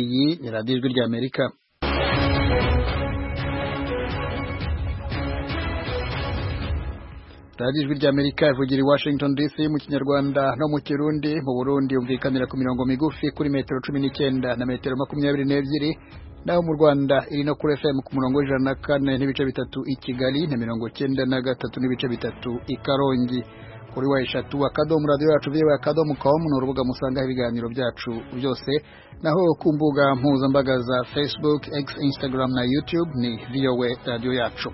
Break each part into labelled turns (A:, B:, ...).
A: Iyi ni radiyo ijwi ry'Amerika radiyo ijwi ry'Amerika ivugira i Washington DC mu kinyarwanda no mu kirundi mu Burundi yumvikanira ku mirongo migufi kuri metero cumi n'icyenda na metero makumyabiri n'ebyiri naho mu Rwanda iri no kuri FM ku murongo w'ijana na kane n'ibice bitatu i Kigali na mirongo cyenda na gatatu n'ibice bitatu i Karongi kuri wa eshatu akadomo radiyo yacu viwe akadomo komu ni urubuga musangaho ibiganiro byacu byose naho ku mbuga mpuzambaga za facebook x instagram na youtube ni voa radiyo yacu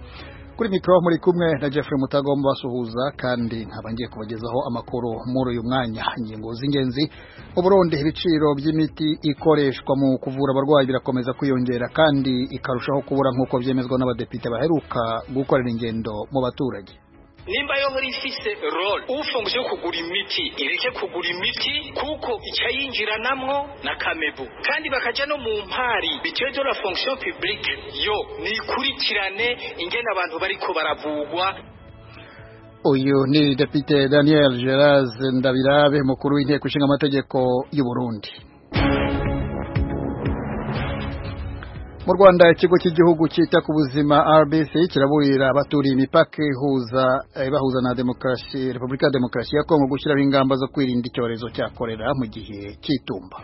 A: kuri mikoro muri kumwe na jeffrey mutagomba basuhuza kandi nkaba ngiye kubagezaho amakuru muri uyu mwanya ingingo z'ingenzi mu burundi ibiciro by'imiti ikoreshwa mu kuvura abarwayi birakomeza kwiyongera kandi ikarushaho kubura nk'uko byemezwa n'abadepite baheruka gukorera ingendo mu baturage
B: nimba yo nkuri ifise role ufunguje kugura imiti ireke kugura imiti kuko icayinjiranamwo na kamebu kandi bakaja no mu mpari bitiwe de la fonction publique yo nikurikirane ingene abantu bariko baravugwa
A: uyu ni depite daniel gerard ndabirabe mukuru w'inteko ishinga amategeko y'u burundi mu rwanda ikigo cy'igihugu cyita ku buzima rbc kiraburira abaturiye imipaka ihuza eh, bahuza na demokarasi repubulika ya demokarasi ya kongo gushyiraho ingamba zo kwirinda icyorezo cya korera mu gihe cy'itumba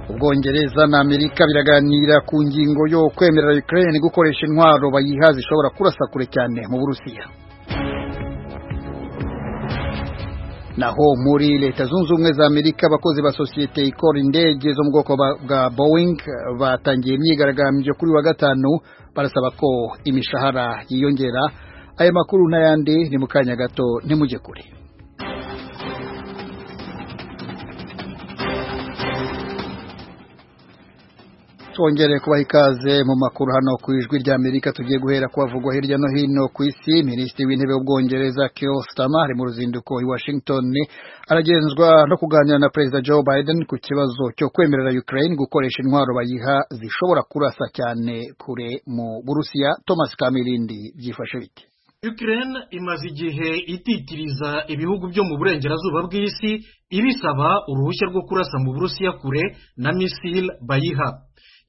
A: ubwongereza na amerika biraganira ku ngingo yo kwemerera ukraine gukoresha intwaro bayiha zishobora kurasa kure cyane mu burusiya naho muri leta zunze ubumwe za amerika abakozi ba sosiyete ikora indege zo mu bwoko ba- bwa boeing eh, batangiye imyigaragambyo kuri wa gatanu barasaba ko imishahara yiyongera aya makuru n'ayandi ni mu kanya gato ntimujye kure twongere kubaha ikaze mu makuru hano ku ijwi ry'amerika tugiye guhera kuhavugwa hirya no hino ku isi minisitiri w'intebe w'ubwongereza Keir Starmer ari mu ruzinduko i Washington aragenzwa no kuganira na perezida Joe Biden ku kibazo cyo kwemerera Ukraine gukoresha intwaro bayiha zishobora kurasa cyane kure mu Burusiya Thomas Kamirindi byifashe bite
C: Ukraine imaze igihe ititiriza ibihugu byo mu burengerazuba bw'isi ibisaba uruhushya rwo kurasa mu Burusiya kure na misile bayiha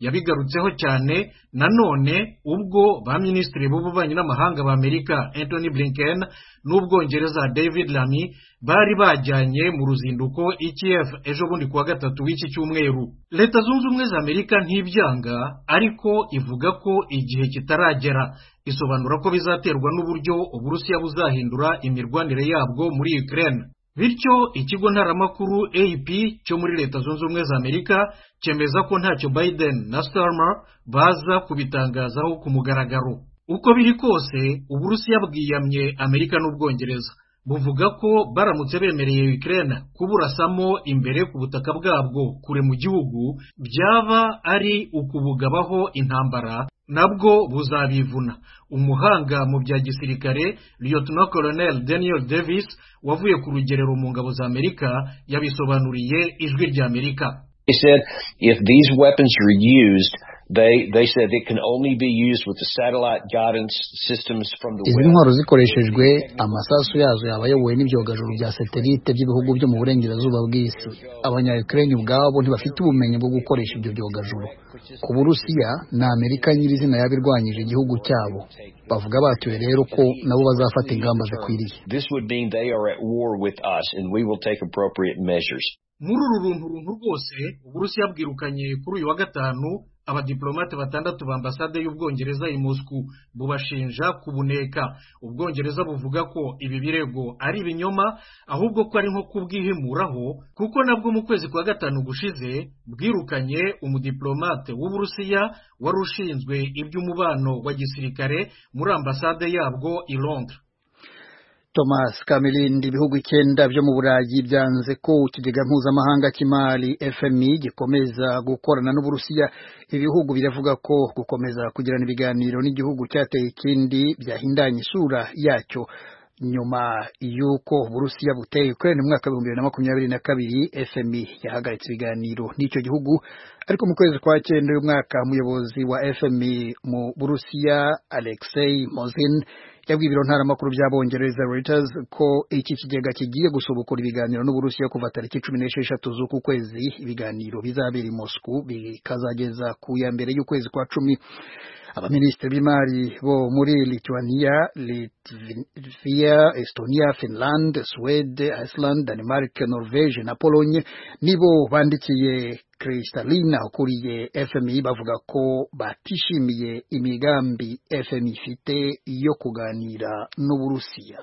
C: yabigarutseho cyane nanone ubwo ba minisitiri b'ububanyi n'amahanga ba amerika anthony blinken n'ubwongereza david lamy bari bajyanye mu ruzinduko i kiev ejo bundi kuwa gatatu w'iki cyumweru leta zunze ubumwe za amerika ntibyanga ariko ivuga ko igihe kitaragera isobanura ko bizaterwa n'uburyo uburusiya buzahindura imirwanire yabwo muri ukraine bityo ikigo ntaramakuru ap cyo muri leta zunze ubumwe za amerika cyemeza ko ntacyo biden na starmer baza kubitangazaho ku mugaragaro uko biri kose uburusiya bwiyamye amerika n'ubwongereza buvuga ko baramutse bemereye ukraine kuburasamo imbere ku butaka bwabwo kure mu gihugu byaba ari ukubugabaho intambara nabwo buzabivuna umuhanga mu bya gisirikare liyotona colonel daniel davis wavuye ku rugerero mu ngabo za amerika yabisobanuriye ijwi ry'amerika
D: They said if these weapons are used, they they said it can only be used with the satellite guidance systems from the
A: izi
D: web.
A: ntwaro zikoreshejwe amasasu yazo yaba ayobowe n'ibyogajuru bya satelite by'ibihugu byo mu burengerazuba bw'isi abanya ukraine ubwabo ntibafite ubumenyi bwo gukoresha ibyo byogajuru ku burusiya ni amerika nyirizina yabirwanyije igihugu cyabo bavuga batuye rero ko nabo bazafata ingamba zikwiriye
D: This would mean they are at war with us, and we will take appropriate measures.
C: muri uru runtu runtu rwose uburusiya bwirukanye kuri uyu wa gatanu abadiplomate batandatu ba ambasade y'ubwongereza i moscou bubashinja kubuneka ubwongereza buvuga ko ibi birego ari ibinyoma ahubwo ko ari nko kubwihimuraho kuko nabwo mu kwezi kwa gatanu gushize bwirukanye umudiplomate w'uburusiya wari ushinzwe iby'umubano wa gisirikare muri ambasade yabwo i londres
A: thomas kamirindi ibihugu icyenda byo mu burayi byanze ko ikigega mpuzamahanga cy'imari fmi gikomeza gukorana n'uburusiya ibihugu biravuga ko gukomeza kugirana ibiganiro n'igihugu cyateye ikindi byahindanye isura yacyo nyuma y'uko uburusiya buteye ukraine mu mwaka w'ibihumbi bibiri na makumyabiri na kabiri fmi yahagaritse ibiganiro n'icyo gihugu ariko mu kwezi kwa cyenda uyu mwaka umuyobozi wa fmi mu burusiya alexei mozin yabwiye ibiro ntaramakuru by'abongereza Reuters ko iki kigega kigiye gusubukura ibiganiro n'uburusiya kuva tariki cumi n'esheshatu z'uku kwezi ibiganiro bizabera i Moscow bikazageza ku ya mbere y'ukwezi kwa cumi abaminisitiri b'imari bo muri Lithuania, Latvia, Estonia, Finland, Swede, Iceland, Denmark, Norvege na Pologne nibo bandikiye Kristalina ukuriye FMI bavuga ko batishimiye imigambi FMI ifite yo kuganira n'Uburusiya.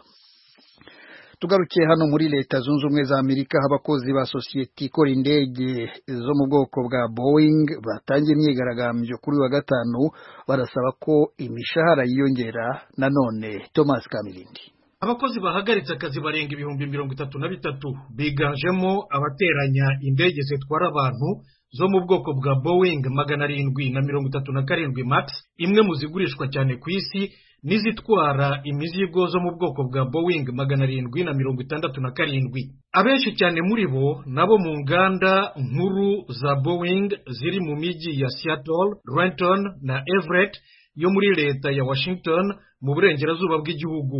A: tugarukiye hano muri leta zunze ubumwe za amerika aho abakozi ba sosiyete ikora indege zo mu bwoko bwa boeing batangiye imyigaragambyo kuri wa gatanu barasaba ko imishahara yiyongera nanone thomas kamilindi
C: abakozi bahagaritse akazi barenga ibihumbi mirongo itatu na bitatu biganjemo abateranya indege zitwara abantu zo mu bwoko bwa boeing magana arindwi na mirongo itatu na karindwi max imwe mu zigurishwa cyane ku isi n'izitwara imizigo zo mu bwoko bwa boeing magana arindwi na mirongo itandatu na karindwi abenshi cyane muri bo nabo mu nganda nkuru za boeing ziri mu mijyi ya seattle renton na everett yo muri leta ya washington mu burengerazuba bw'igihugu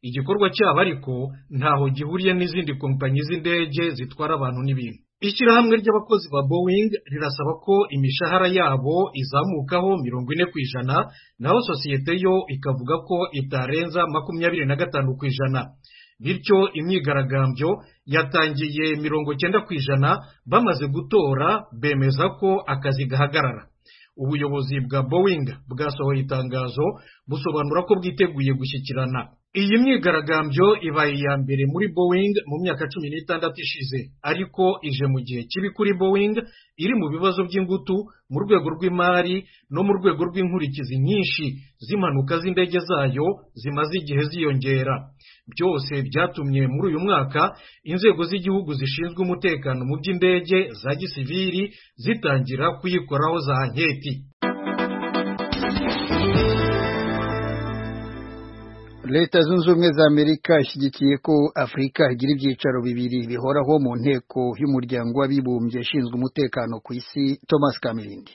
C: igikorwa cyabo ariko ntaho gihuriye n'izindi kompanyi z'indege zitwara abantu n'ibintu ishyirahamwe ry'abakozi ba boeing rirasaba ko imishahara yabo izamukaho mirongo ine ku ijana naho sosiyete yo ikavuga ko itarenza makumyabiri na gatanu ku ijana bityo imyigaragambyo yatangiye mirongo cyenda ku ijana bamaze gutora bemeza ko akazi gahagarara ubuyobozi bwa boeing bwasohoye itangazo busobanura ko bwiteguye gushyikirana iyi myigaragambyo ibaye iya mbere muri boeing mu myaka cumi n'itandatu ishize ariko ije mu gihe kibi kuri boeing iri mu bibazo by'ingutu mu rwego rw'imari no mu rwego rw'inkurikizi nyinshi z'impanuka z'indege zayo zimaze igihe ziyongera byose byatumye muri uyu mwaka inzego z'igihugu zishinzwe umutekano mu by'indege za gisivili zitangira kuyikoraho za anketi
A: leta zunze ubumwe za amerika ishyigikiye ko afurika igira ibyicaro bibiri bihoraho mu nteko y'umuryango w'abibumbye ishinzwe umutekano ku isi thomas kamirindi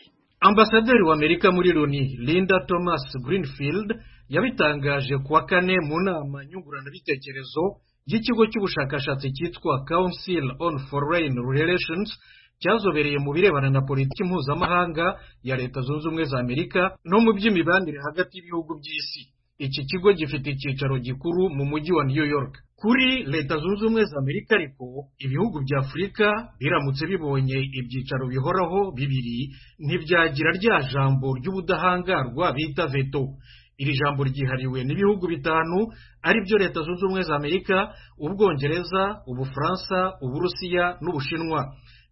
C: ambasaderi w'amerika muri loni linda thomas greenfield yabitangaje kuwa kane mu nama nyunguranabitekerezo y'ikigo cy'ubushakashatsi cyitwa council on foreign relations cyazobereye mu birebana na politiki mpuzamahanga ya leta zunze ubumwe za amerika no mu by'imibanire hagati y'ibihugu by'isi iki kigo gifite icyicaro gikuru mu mujyi wa new york kuri leta zunze ubumwe za amerika ariko ibihugu bya afurika biramutse bibonye ibyicaro bihoraho bibiri ntibyagira rya jambo ry'ubudahangarwa bita veto iri jambo ryihariwe n'ibihugu bitanu ari byo leta zunze ubumwe za amerika ubwongereza ubufaransa uburusiya n'ubushinwa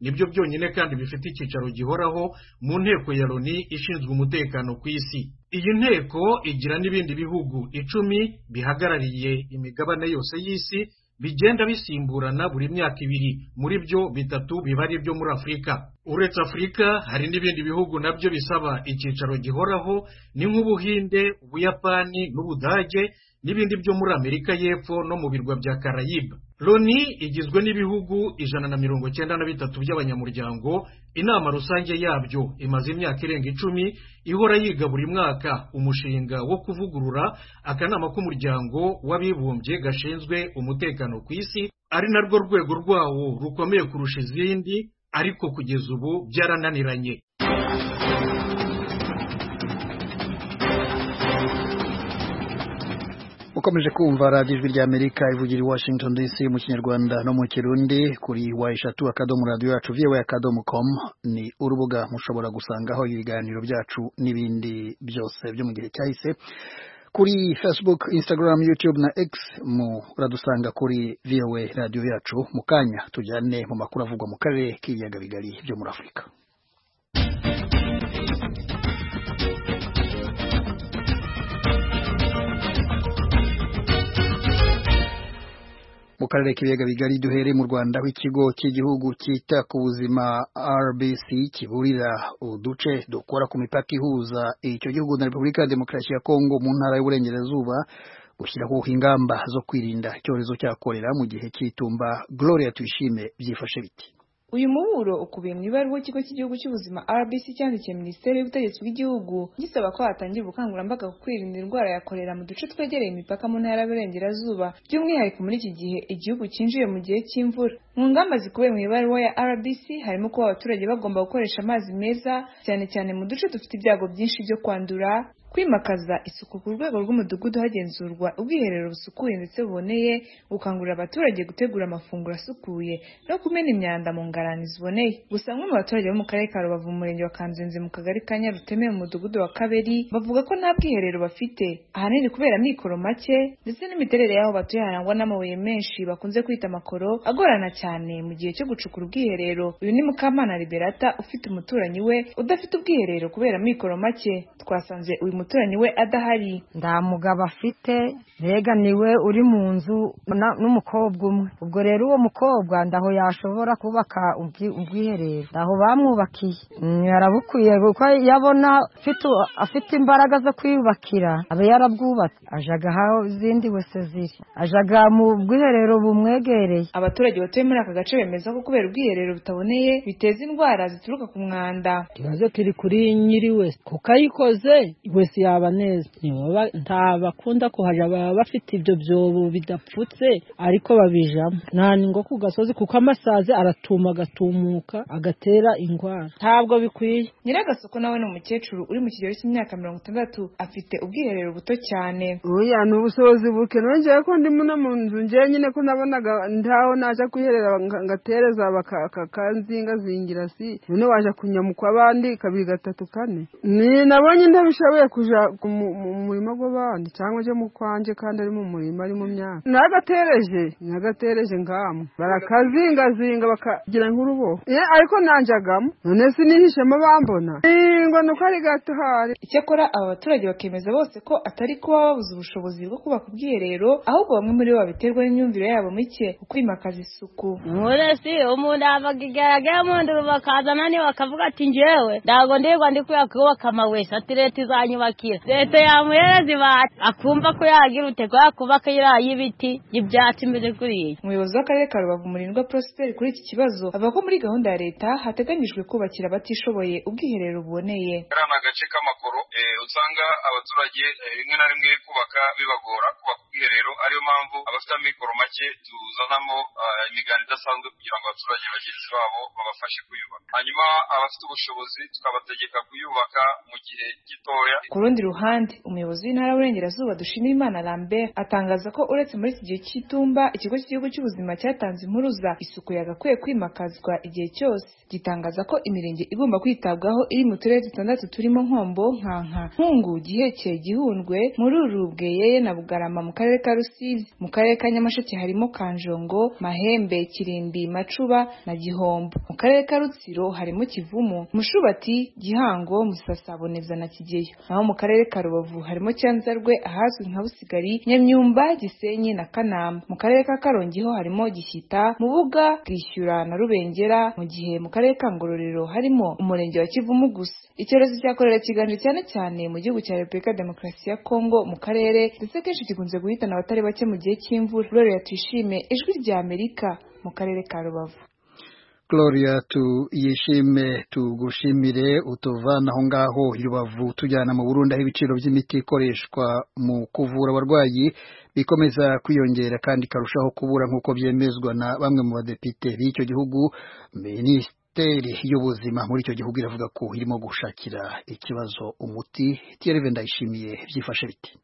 C: nibyo byonyine kandi bifite icyicaro gihoraho mu nteko ya loni ishinzwe umutekano ku isi iyi nteko igira n'ibindi bihugu icumi bihagarariye imigabane yose y'isi bigenda bisimburana buri myaka ibiri muri byo bitatu biba ari ibyo muri afurika uretse afurika hari n'ibindi bihugu nabyo bisaba icyicaro gihoraho ni nk'ubuhinde ubuyapani n'ubudage n'ibindi byo muri amerika y'epfo no mu birwa bya karayiba loni igizwe n'ibihugu ijana na mirongo cyenda na bitatu by'abanyamuryango inama rusange yabyo imaze imyaka irenga icumi ihora yiga buri mwaka umushinga wo kuvugurura akanama k'umuryango w'abibumbye gashinzwe umutekano ku isi ari narwo rwego rwawo rukomeye kurusha izindi ariko kugeza ubu byarananiranye
A: ukomeje kumva radiyo ijwi rya amerika ivugira i washington dc mu kinyarwanda no mu kirundi kuri wa eshatu akadomo radiyo yacu viwe akadomo komu ni urubuga mushobora gusangaho ibiganiro byacu n'ibindi byose byo mu gihe cyahise kuri facebook instagram youtube na x muradusanga kuri viwe radiyo yacu mu kanya tujyane mu makuru avugwa mu karere k'ibiyaga bigari byo muri afurika mu karere k'ibiyaga bigari duhere mu rwanda aho ikigo cy'igihugu cyita ku buzima rbc kiburira uduce dukora ku mipaka ihuza icyo gihugu na repubulika ya demokarasi ya kongo mu ntara y'uburengerazuba gushyiraho ingamba zo kwirinda icyorezo cya korera mu gihe cy'itumba gloria tuyishime byifashe biti
E: uyu muburo ukubiye mu ibaruwa ikigo cy'igihugu cy'ubuzima rbc cyandikiye minisiteri y'ubutegetsi bw'igihugu gisaba ko hatangirwa ubukangurambaga ku kwirinda indwara ya korera mu duce twegereye imipaka mu ntara y'aburengerazuba by'umwihariko muri iki gihe igihugu cyinjiye mu gihe cy'imvura mu ngamba zikubiye mu ibaruwa ya rbc harimo kuba abaturage bagomba gukoresha amazi meza cyane cyane mu duce dufite ibyago byinshi byo kwandura kwimakaza isuku ku rwego rw'umudugudu hagenzurwa ubwiherero busukuye ndetse buboneye gukangurira abaturage gutegura amafunguro asukuye no kumena imyanda mu ngarani ziboneye gusa bamwe mu baturage bo mu karere ka rubavu mu murenge wa kanzenze mu kagari ka nyaruteme mu mudugudu wa kaberi bavuga ko nta bwiherero bafite ahanini kubera amikoro make ndetse n'imiterere y'aho batuye harangwa n'amabuye menshi bakunze kwita amakoro agorana cyane mu gihe cyo gucukura ubwiherero uyu ni mukamana liberata ufite umuturanyi we udafite ubwiherero kubera amikoro make twasanze uyu umuturanyi we adahari
F: nta mugabo afite mbega niwe uri mu nzu n'umukobwa umwe ubwo rero uwo mukobwa ndaho yashobora kubaka ubwiherero ndaho bamwubakiye yarabukwiye kuko iyo abona afite imbaraga zo kwiyubakira aba yarabwubatse ajaga aho izindi wese ziri ajaga mu bwiherero bumwegereye
E: abaturage batuye muri aka gace bemeza ko kubera ubwiherero butaboneye biteza indwara zituruka ku mwanda
G: ikibazo kiri kuri nyiri wese kuko ayikoze wese yaba neza nta bakunda kuhajya baba bafite ibyo byobo bidapfutse ariko babijamo nta ngo ku gasozi kuko amasazi aratuma agatumuka agatera indwara ntabwo bikwiye
E: nyir'agasoko nawe ni umukecuru uri mu kigero cy'imyaka mirongo itandatu afite ubwiherero buto cyane
H: uriya ni ubushobozi buke nongeye ko ndimo no mu nzu njye nyine ko nabonaga ntaho najya kwiherera ngatereza bakanzingazingira si none waje kunyamuka abandi kabiri gatatu kane ni nabonye ntabishoboye kuja mu murima gw'abandi cyangwa je mu kwanjye kandi ari mu murima ari mu myaka nagatereje nagatereje ngamu barakazingazinga bakagira nk'uruboho ariko nanjagamo none sinihishemo bambona ngo nuko ari gato hari
E: icyakora aba baturage bakemeza bose ko atari kuba babuze ubushobozi bwo kubaka ubwiherero ahubwo bamwe muri bo babiterwa n'imyumvire yabo mike ukwimakaza isuku
I: muresi umuntu avaga igaragara mundi bakazana niwe bakavuga ati njyewe ntabwo ndirwa ndi kubaka amawesi ati leta izanye bakira leta yamuhereza ibati akumva ko yagira uteko yakubaka iriya y'ibiti y'ibyatsi imbere kuriya
E: umuyobozi w'akarere ka rubavu murindwa prosperi kuri iki kibazo avuga ko muri gahunda ya leta hateganyijwe kubakira abatishoboye ubwiherero buboneye
J: kariya ni agace k'amakoro usanga abaturage rimwe na rimwe kubaka bibagora kubaka ubwiherero ariyo mpamvu abafite amikoro make tuzanamo imiganda idasanzwe kugira ngo abaturage bagenzi babo babafashe kuyubaka hanyuma abafite ubushobozi tukabategeka kuyubaka mu gihe gitoya
E: ku rundi ruhande umuyobozi w'intara y'uburengerazuba dushimira imana lambert atangaza ko uretse muri iki gihe cy'itumba ikigo cy'igihugu cy'ubuzima cyatanze impuruza isuku yagakwiye kwimakazwa igihe cyose gitangaza ko imirenge igomba kwitabwaho iri mu turere dutandatu turimo nkombo nkanka nkungu giheke gihundwe mururubwe yeye na bugarama mu karere ka rusizi mu karere ka nyamasheke harimo kanjongo mahembe kirimbi macuba na gihombo mu karere ka rutsiro harimo kivumu mushubati gihango musasaboneza na kigeyo naho mu karere ka rubavu harimo cyanzarwe ahazwi nka busigari nyamyumba gisenyi na kanama mu karere ka karongi ho harimo gishyita mubuga bwishyura na rubengera mu gihe mu karere ka ngororero harimo umurenge wa kivumu gusa icyorezo cya korera kiganje cyane cyane mu gihugu cya repubulika demokarasi ya kongo mu karere ndetse kenshi gikunze guhitana abatari bake mu gihe cy'imvura gloria tuyishime ijwi rya amerika mu karere ka rubavu
A: Gloria tuyishime tugushimire utuvana aho ngaho irubavu tujyana mu Burundi aho ibiciro by'imiti ikoreshwa mu kuvura abarwayi bikomeza kwiyongera kandi ikarushaho kubura nk'uko byemezwa na bamwe mu badepite b'icyo gihugu minisiteri y'ubuzima muri icyo gihugu iravuga ko irimo gushakira ikibazo umuti tiyereve ndayishimiye byifashe biti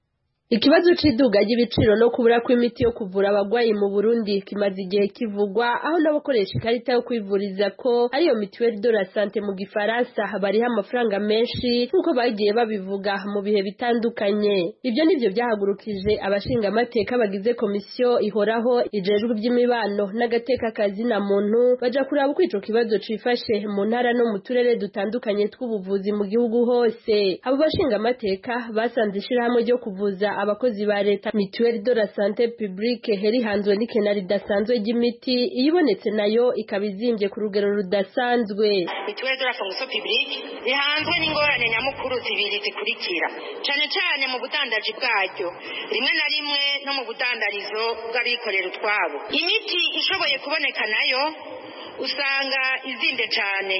K: Ikibazo c'iduga ry'ibiciro no kubura kw'imiti yo kuvura abagwayi mu Burundi kimaze igihe kivugwa aho n'abakoresha ikarita yo kwivuriza ko ariyo mituelle de la santé mu gifaransa bariho amafaranga menshi nk'uko bagiye babivuga mu bihe bitandukanye ibyo nivyo byahagurukije abashinga amateka bagize komisiyo ihoraho ijejwe iby'imibano n'agateka na muntu baja kuraba uko ico kibazo cifashe mu ntara no mu turere dutandukanye tw'ubuvuzi mu gihugu hose abo bashinga amateka basanze ishirahamwe ryo kuvuza abakozi ba leta mituweli de la sante publique herihanzwe n'ikenari ridasanzwe ry'imiti iyo ibonetse nayo ikaba izimbye ku rugero rudasanzwe
L: mituweli de la fonction publique rihanzwe n'ingorane nyamukuru zibiri zikurikira cyane cyane mu budandaji bwaryo rimwe na rimwe no mu budandarizo bw'abikorera utwabo imiti ishoboye kuboneka nayo usanga izimbye cyane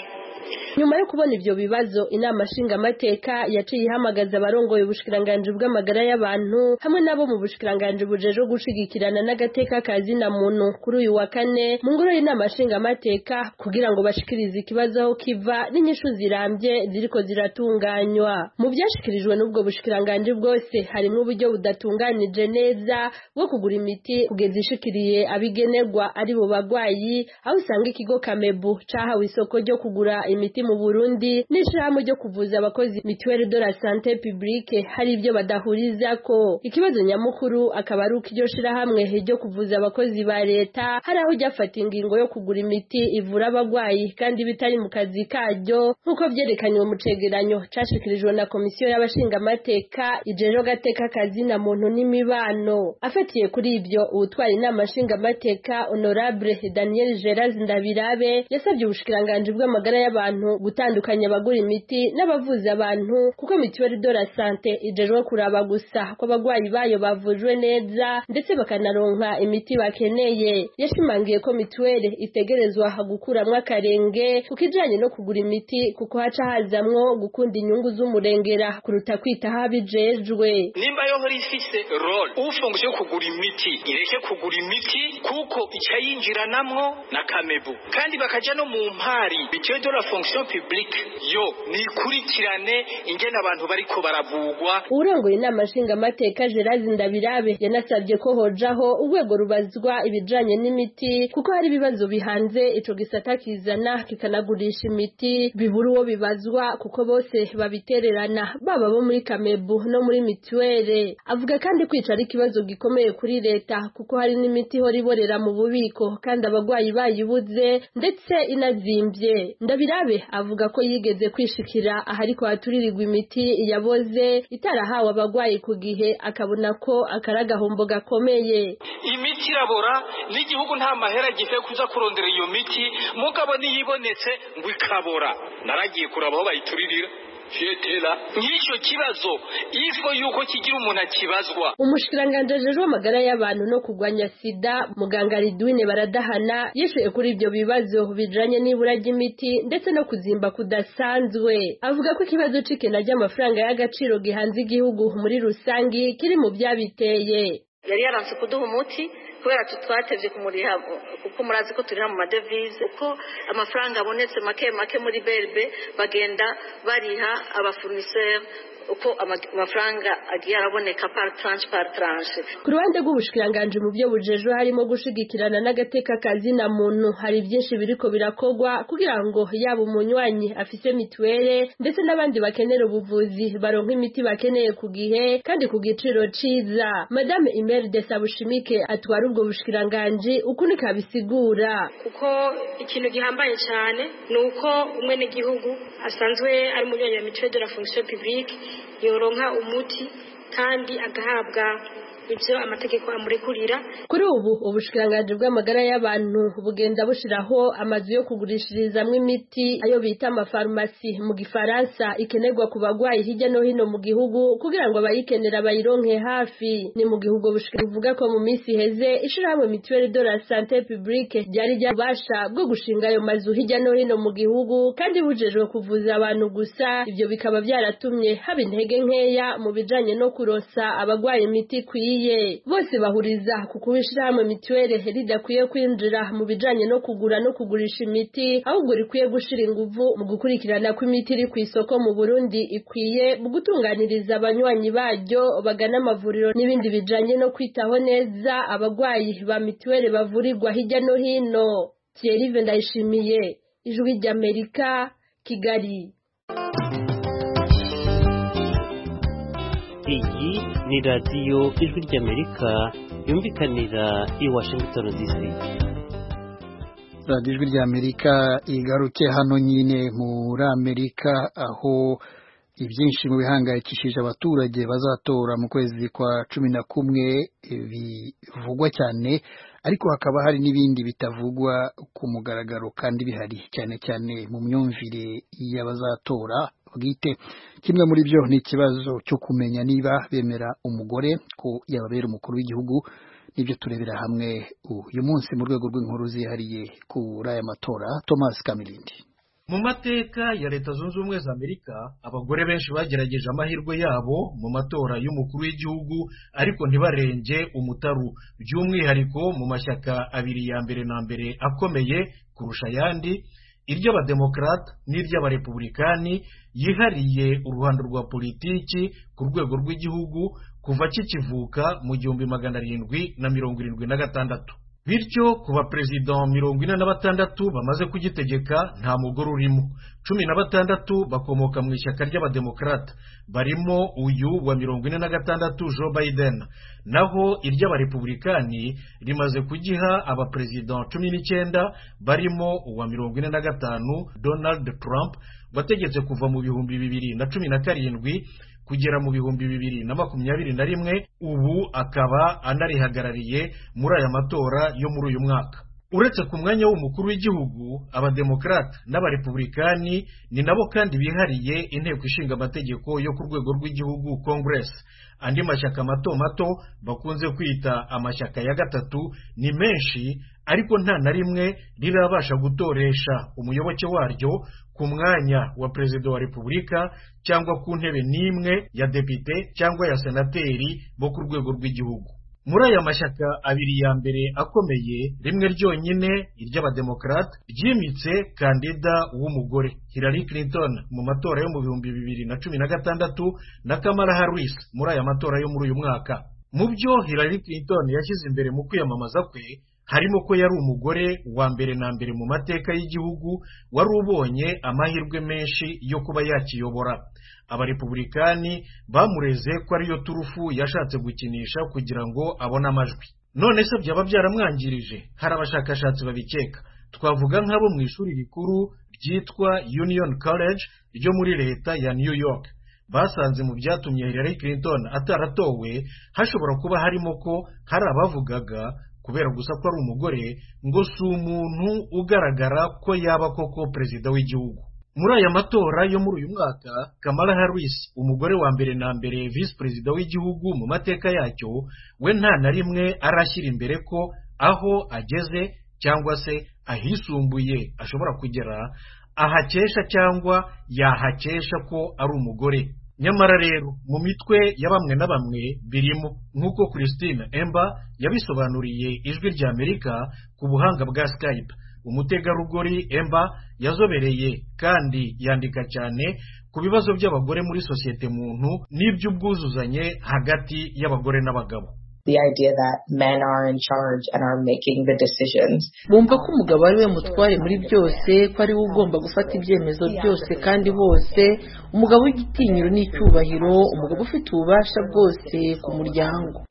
K: nyuma yo kubona ibyo bibazo inama nshingamateka yaciye ihamagaza abarongoye ubushikiranganji bw'amagara y'abantu hamwe n'abo mu bushikiranganji bujejwe gushigikirana n'agateka kazina muntu kuri uyu wa kane mu ngoro y'inama nshingamateka kugira ngo bashikirize ikibazo aho kiva n'inyishu zirambye ziriko ziratunganywa mu byashikirijwe n'ubwo bushikiranganji bwose harimo uburyo budatunganije neza bwo kugura imiti kugeza ishikiriye abigenerwa ari bo bagwayi aho usanga ikigo kamebu cahawe isoko ryo kugura imiti mu Burundi n'ishirahamwe ryo kuvuza abakozi mituweli de la sante publique hari ibyo badahuriza ko ikibazo nyamukuru akaba ari uko iryo shirahamwe ryo kuvuza abakozi ba leta hari aho ryafata ingingo yo kugura imiti ivura abagwayi kandi bitari mu kazi karyo nk'uko byerekaniwe mu cegeranyo cashikirijwe na komisiyo y'abashingamateka ijejwe agateka kazina muntu n'imibano afatiye kuri ibyo uwutwara inama nshingamateka honorable daniel gerard ndabirabe yasabye ubushikiranganji bw'amagara y'abantu abantu gutandukanya abagura imiti n'abavuza abantu kuko mituweli de la sante ijejwe kuraba gusa ko abagwayi bayo bavujwe neza ndetse bakanaronka imiti bakeneye yashimangiye ko mituweli itegerezwa gukuramwo akarenge ku kijanye no kugura imiti kuko haca hazamwo gukunda inyungu z'umurengera kuruta kwita habijejwe
B: nimba yohora ifise role ufunguye yo kugura imiti ireke kugura imiti kuko icayinjiranamwo na kamebu kandi bakaja no mu mpari mituweli de la fonction publique yo nikurikirane ingene abantu bariko baravugwa
K: urongoye inama nshingamateka gerard ndabirabe yanasabye ko hojaho urwego rubazwa ibijanye n'imiti kuko hari ibibazo bihanze ico gisata kizana kikanagurisha imiti bibura uwo bibazwa kuko bose babitererana baba bo muri kamebu no muri mituwere avuga kandi kwica ari ikibazo gikomeye kuri leta kuko hari n'imiti ihora iborera mu bubiko kandi abagwayi bayibuze ndetse inazimbye ndabirabe Mugabe avuga ko yigeze kwishikira ahariko haturirirwa imiti yaboze itarahawe abagwayi ku gihe akabona ko akaragahombo gakomeye
B: imiti irabora n'igihugu nta mahera gifite kuza kurondera iyo miti mugabo niyibonetse ngo ikabora naragiye kuraba aho bayituririra fietela nk'icyo kibazo ifo yuko kigira umuntu akibazwa
K: umushikiranganje ajejwe amagara y'abantu no kugwanya sida muganga ridwine baradahana yishuye kuri ibyo bibazo bijanye n'ibura ry'imiti ndetse no kuzimba kudasanzwe avuga ko ikibazo c'ikena ry'amafaranga y'agaciro gihanze igihugu muri rusangi kiri mu byabiteye
M: yari yaranse kuduha umuti kubera twatevye kumuriha kuko murazi ko turiha mu madevize uko amafaranga abonetse make make muri berbe bagenda bariha abafournisseur uko amafaranga agiye araboneka par tranche par tranche
K: ku ruhande rw'ubushikiranganje mu byo bujejwe harimo gushigikirana n'agateka kazina muntu hari byinshi biriko birakogwa kugira ngo yaba umunywanyi afise mituwere ndetse n'abandi bakenera ubuvuzi baronka imiti bakeneye ku gihe kandi ku giciro ciza madame Imelde Sabushimike atwara ubwo bushikiranganje uko ni kabisigura
N: kuko ikintu gihambaye cyane ni uko umwe n'igihugu asanzwe ari umunywanyi wa mituwere de la fonction publique yoronka umuti kandi agahabwa ibyo amategeko amurekurira
K: kuri ubu ubushikiranganji bw'amagara y'abantu bugenda bushiraho amazu yo kugurishirizamwo imiti ayo bita amafarumasi mu gifaransa ikenerwa ku bagwayi hirya no hino mu gihugu kugira ngo abayikenera bayironke hafi ni mu gihugu buvuga ko mu minsi iheze ishirahamwe mituweli de la sante publique ryari ryabasha bwo gushinga ayo mazu hirya no hino mu gihugu kandi bujejwe kuvuza abantu gusa ibyo bikaba byaratumye haba intege nkeya mu bijanye no kuronsa abagwayi imiti kwiye bikwiye bose bahuriza ku kuba ishirahamwe mituweli ridakwiye kwinjira mu bijanye no kugura no kugurisha imiti ahubwo rikwiye gushira inguvu mu gukurikirana kw'imiti iri ku isoko mu burundi ikwiye mu gutunganiriza abanywanyi baryo bagana amavuriro n'ibindi bijanye no kwitaho neza abagwayi ba mituweli bavurirwa hirya no hino thierry ndayishimiye ijwi ry'amerika kigali
O: iyi ni radiyo ijwi ry'amerika yumvikanira i washington dc
A: radiyo ijwi ry'amerika igarutse hano nyine muri amerika aho ibyinshi mu bihangayikishije abaturage bazatora mu kwezi kwa cumi na kumwe bivugwa cyane ariko hakaba hari n'ibindi bitavugwa ku mugaragaro kandi bihari cyane cyane mu myumvire y'abazatora bwite kimwe muri byo ni ikibazo cyo kumenya niba bemera umugore ko yababera umukuru w'igihugu nibyo turebera hamwe uyu munsi mu rwego rw'inkuru zihariye kuri aya matora thomas kamirindi
C: mu mateka ya leta zunze ubumwe za amerika abagore benshi bagerageje amahirwe yabo mu matora y'umukuru w'igihugu ariko ntibarenge umutaru by'umwihariko mu mashyaka abiri ya mbere na mbere akomeye kurusha ayandi iry'abademokarata n'iry'abarepublikani yihariye uruhando rwa politiki ku rwego rw'igihugu kuva kikivuka mu gihumbi magana arindwi na mirongo irindwi na gatandatu bityo ku baperezida mirongo ine na batandatu bamaze kugitegeka nta mugore urimo cumi na batandatu bakomoka mu ishyaka ry'abademokarata barimo uyu wa mirongo ine na gatandatu joe biden naho iry'abarepublikani rimaze kugiha abaperezida cumi n'icyenda barimo uwa mirongo ine na gatanu donald trump bategetse kuva mu bihumbi bibiri na cumi na karindwi kugera mu bihumbi bibiri na makumyabiri na rimwe ubu akaba anarihagarariye muri aya matora yo muri uyu mwaka uretse ku mwanya w'umukuru w'igihugu abademokarata n'abarepublikani ni nabo kandi bihariye inteko ishinga amategeko yo ku rwego rw'igihugu congress andi mashyaka mato mato bakunze kwita amashyaka ya gatatu ni menshi ariko nta na rimwe rirabasha gutoresha umuyoboke waryo ku mwanya wa perezida wa repubulika cyangwa ku ntebe n'imwe ya depite cyangwa ya senateri bo ku rwego rw'igihugu muri aya mashyaka abiri ya mbere akomeye rimwe ryonyine iry'abademokarate ryimitse kandida w'umugore Hillary Clinton mu matora yo mu bihumbi bibiri na cumi na gatandatu na Kamala Harris muri aya matora yo muri uyu mwaka mu byo Hillary Clinton yashyize imbere mu kwiyamamaza kwe harimo ko yari umugore wa mbere na mbere mu mateka y'igihugu wari ubonye amahirwe menshi yo kuba yakiyobora abarepublikani bamureze ko ariyo turufu yashatse gukinisha kugira ngo abone amajwi none se byaba byaramwangirije hari abashakashatsi babikeka twavuga nk'abo mu ishuri rikuru ryitwa union college ryo muri leta ya new york basanze mu byatumye Hillary Clinton ataratowe hashobora kuba harimo ko hari abavugaga kubera gusa ko ari umugore ngo si umuntu ugaragara ko yaba koko perezida w'igihugu muri aya matora yo muri uyu mwaka kamara harris umugore wa mbere na mbere visi perezida w'igihugu mu mateka yacyo we nta na rimwe arashyira imbere ko aho ageze cyangwa se ahisumbuye ashobora kugera ahakesha cyangwa yahakesha ko ari umugore nyamara rero mu mitwe ya bamwe na bamwe birimo nk'uko christine emba yabisobanuriye ijwi ry'amerika ku buhanga bwa skype umutegarugori emba yazobereye kandi yandika cyane ku bibazo by'abagore muri sosiyete muntu n'iby'ubwuzuzanye hagati y'abagore n'abagabo
P: the idea that men are in charge and are making the decisions.
Q: Bumva ko umugabo ari we mutware muri byose ko ari we ugomba gufata ibyemezo byose kandi hose umugabo w'igitinyiro n'icyubahiro umugabo ufite ububasha bwose ku muryango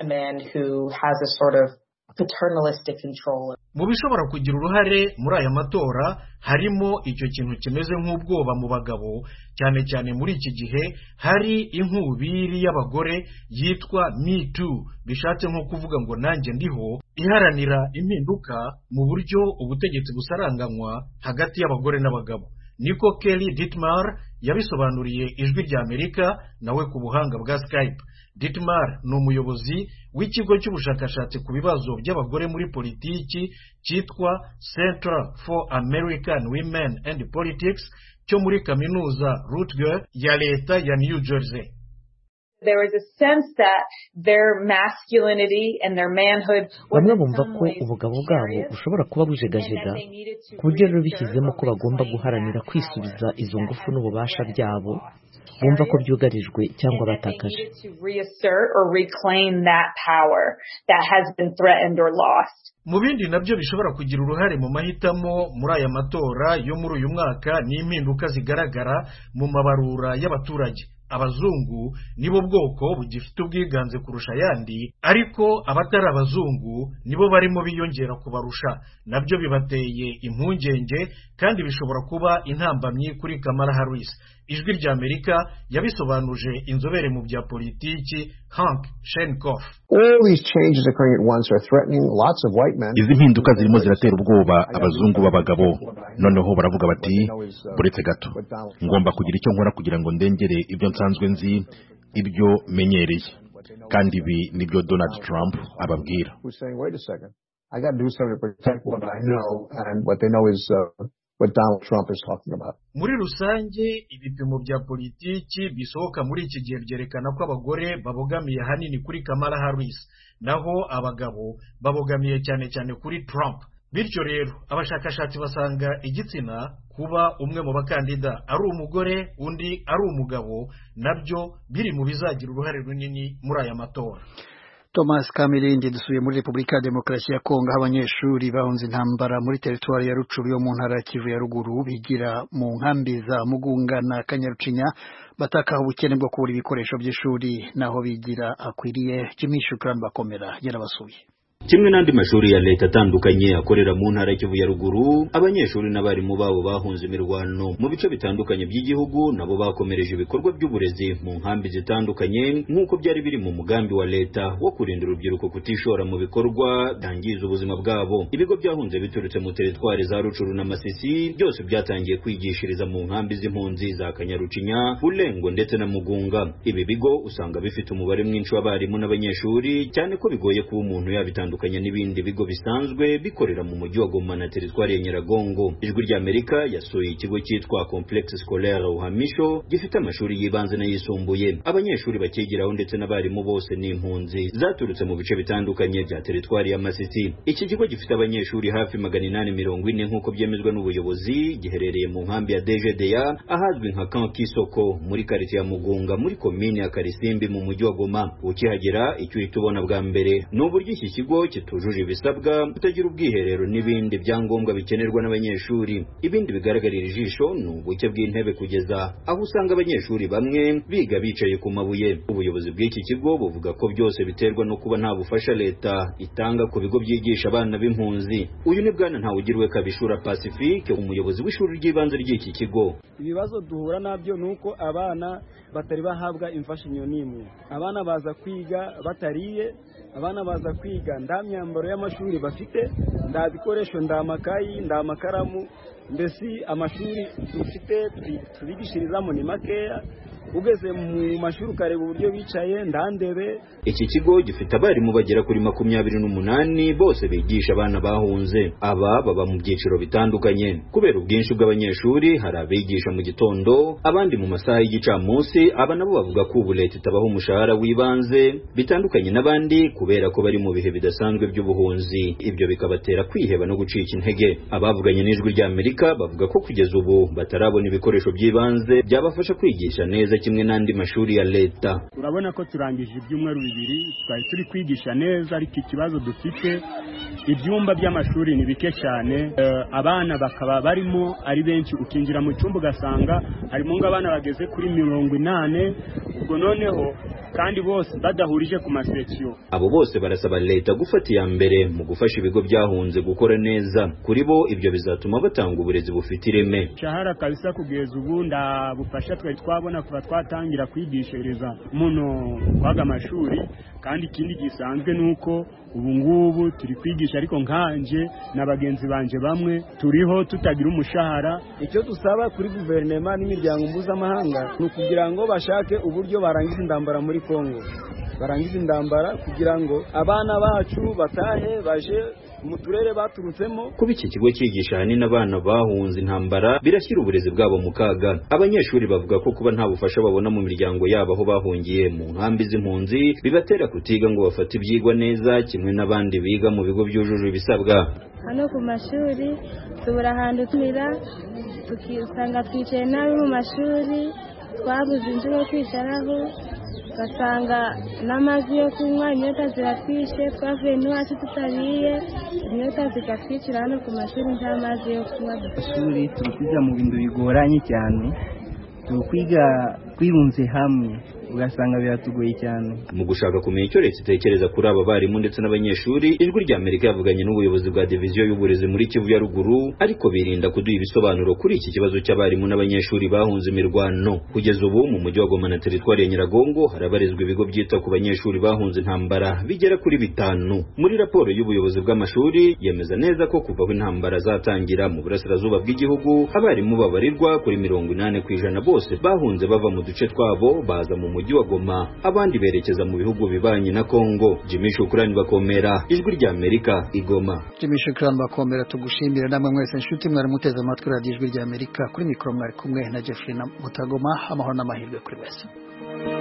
C: mu bishobora kugira uruhare muri aya matora harimo icyo kintu kimeze nk'ubwoba mu bagabo cyane cyane muri iki gihe hari inkubiri y'abagore yitwa me too bishatse nko kuvuga ngo nanjye ndiho iharanira impinduka mu buryo ubutegetsi busaranganywa hagati y'abagore n'abagabo niko Kelly Dittmar yabisobanuriye ijwi ry'Amerika nawe ku buhanga bwa Skype Dittmar ni umuyobozi w'ikigo cy'ubushakashatsi ku bibazo by'abagore muri politiki cyitwa Center for American Women and Politics cyo muri kaminuza Rutgers ya leta ya New Jersey
R: bamwe bumva ko ubugabo bwabo bushobora kuba bujegajega ku buryo rero bishyizemo ko bagomba guharanira kwisubiza izo ngufu n'ububasha byabo bumva ko byugarijwe cyangwa batakaje
C: mu bindi nabyo bishobora kugira uruhare mu mahitamo muri aya matora yo muri uyu mwaka ni impinduka zigaragara mu mabarura y'abaturage abazungu nibo bwoko bugifite ubwiganze kurusha ayandi ariko abatari abazungu nibo barimo biyongera kubarusha nabyo bibateye impungenge kandi bishobora kuba intambamyi kuri Kamala Harris ijwi ry'amerika yabisobanuje inzobere mu bya politiki hank shenkoff
S: All these changes occurring at once are threatening lots of white men.
T: izi mpinduka zirimo ziratera ubwoba abazungu b'abagabo noneho baravuga bati buretse gato ngomba kugira icyo nkora kugira ngo ndengere ibyo nsanzwe nzi ibyo menyereye kandi ibi nibyo donald trump ababwira
S: Who's saying, wait a second, I got to do something to protect what I know, and what they know is uh, what Donald Trump is talking about.
C: muri rusange ibipimo bya politiki bisohoka muri iki gihe byerekana ko abagore babogamiye ahanini kuri kamara harris naho abagabo babogamiye cyane cyane kuri trump bityo rero abashakashatsi basanga igitsina kuba umwe mu bakandida ari umugore undi ari umugabo nabyo biri mu bizagira uruhare runini muri aya matora
A: thomas kamirindi dusuye muri repubulika ya demokarasi ya kongo aho abanyeshuri bahunze intambara muri teritwari ya rucuru yo mu ntara ya kivu ya ruguru bigira mu nkambi za mugunga na kanyarucinya batakaha ubukene bwo kubura ibikoresho by'ishuri n'aho bigira akwiriye jimmy shukran bakomera yarabasuye
U: kimwe n'andi mashuri ya leta atandukanye akorera mu ntara y'Ikivu ya ruguru abanyeshuri n'abarimu babo bahunze imirwano mu bice bitandukanye by'igihugu nabo bakomereje ibikorwa by'uburezi mu nkambi zitandukanye nk'uko byari biri mu mugambi wa leta wo kurinda urubyiruko kutishora mu bikorwa byangiza ubuzima bwabo ibigo byahunze biturutse mu teritwari za rucuru na masisi byose byatangiye kwigishiriza mu nkambi z'impunzi za kanyarucinya bulengo ndetse na mugunga ibi bigo usanga bifite umubare mwinshi w'abarimu n'abanyeshuri cyane ko bigoye kuba umuntu yabitandukanye bitandukanye n'ibindi bigo bisanzwe bikorera mu mujyi wa Goma na teritwari ya Nyiragongo. Ijwi ry'Amerika yasuye ikigo cyitwa Complexe Scolaire Uhamisho gifite amashuri y'ibanze n'ayisumbuye. Abanyeshuri bakigiraho ndetse n'abarimu bose ni impunzi zaturutse mu bice bitandukanye bya teritwari ya Masisi. Iki kigo gifite abanyeshuri hafi magana inani mirongo ine nk'uko byemezwa n'ubuyobozi giherereye mu nkambi ya DGDA ahazwi nka Camp Kisoko muri quartier ya Mugunga muri komine ya Karisimbi mu mujyi wa Goma. Ukihagera icyo uhita ubona bwa mbere ni uburyo iki kigo kitujuje ibisabwa kutagira ubwiherero n'ibindi byangombwa bikenerwa n'abanyeshuri ibindi bigaragarira ijisho ni ubuke bw'intebe kugeza aho usanga abanyeshuri bamwe biga bicaye ku mabuye ubuyobozi bw'iki kigo buvuga ko byose biterwa no kuba nta bufasha leta itanga ku bigo byigisha abana b'impunzi uyu ni bwana ntawugirwe kabishura pacifique umuyobozi w'ishuri ry'ibanze ry'iki kigo
V: ibibazo duhura nabyo ni uko abana batari bahabwa imfashanyo n'imwe abana baza kwiga batariye abana baza kwiga nta myambaro y'amashuri bafite nta bikoresho nta makayi nta amakaramu mbese amashuri dufite tubigishirizamo ni makeya ugeze mu mashuri ukareba uburyo bicaye nta ndebe
U: iki kigo gifite abarimu bagera kuri makumyabiri n'umunani bose bigisha abana bahunze aba baba mu byiciro bitandukanye kubera ubwinshi bw'abanyeshuri hari abigisha mu gitondo abandi mu masaha y'igicamunsi aba nabo bavuga ko ubu leta itabaha umushahara w'ibanze bitandukanye n'abandi kubera ko bari mu bihe bidasanzwe by'ubuhunzi ibyo bikabatera kwiheba no gucika intege abavuganye n'ijwi ry'amerika bavuga ko kugeza ubu batarabona ibikoresho by'ibanze byabafasha kwigisha neza kimwe n'andi mashuri ya leta
W: urabona ko turangije ibyumweru bibiri twari turi kwigisha neza ariko ikibazo dufite ibyumba by'amashuri ni bike cyane abana bakaba barimo ari benshi ukinjira mu cyumba ugasanga harimo nk'abana bageze kuri mirongo inani ubwo noneho kandi bose badahurije ku masekiyo
U: abo bose barasaba leta gufata iya mbere mu gufasha ibigo byahunze gukora neza kuri bo ibyo bizatuma batanga uburezi bufite ireme
W: shahara kabisa kugeza ubu nda bufasha twari twabona kuva twatangira kwigishiriza muno kwaga amashuri kandi ikindi gisanzwe ni uko ubu ngubu turi kwigisha ariko nkanje na bagenzi banjye bamwe turiho tutagira umushahara
V: icyo dusaba kuri guverinoma n'imiryango mpuzamahanga ni ukugira ngo bashake uburyo barangiza intambara muri kongo barangiza intambara kugira ngo abana bacu batahe baje mu turere baturutsemo
U: kuba iki kigo cyigisha ahanini abana bahunze intambara birashyira uburezi bwabo mu kaga abanyeshuri bavuga ko kuba nta bufasha babona mu miryango yabo aho bahungiye mu nkambi z'impunzi bibatera kutiga ngo bafate ibyigwa neza kimwe n'abandi biga mu bigo byujuje ibisabwa
X: hano ku mashuri tubura ahantu tumira usanga twicaye nabi mu mashuri twabuze inzu yo kwicaraho ugasanga n'amazi yo kunywa inyota ziratwishe twavuye n'iwacu tutariye inyota zikatwicira hano ku mashuri nta mazi yo kunywa
Y: ishuri turi kwiga mu bintu bigoranye cyane turi kwiga twirunze hamwe
D: ugasanga biratugoye cyane
U: mu gushaka kumenya icyo leta itekereza kuri aba barimu ndetse n'abanyeshuri ijwi rya amerika yavuganye n'ubuyobozi bwa diviziyo y'uburezi muri kivu ya ruguru ariko birinda kuduha ibisobanuro kuri iki kibazo cy'abarimu n'abanyeshuri bahunze imirwano kugeza ubu mu mujyi wa goma na teritwari ya nyiragongo harabarizwa ibigo byita ku banyeshuri bahunze intambara bigera kuri bitanu muri raporo y'ubuyobozi bw'amashuri yemeza neza ko kuva aho intambara zatangira mu burasirazuba bw'igihugu abarimu babarirwa kuri mirongo inani ku ijana bose bahunze bava mu duce twabo baza mu mujyi wa goma abandi berekeza mu bihugu bibanyi na kongo jimmy shukurani bakomera ijwi rya amerika igoma
A: jimmy shukurani bakomera tugushimira namwe mwese inshuti mwari muteze amatwi radiyo ijwi rya amerika kuri mikoro mwari kumwe na jeffrey na mutagoma amahoro n'amahirwe kuri bose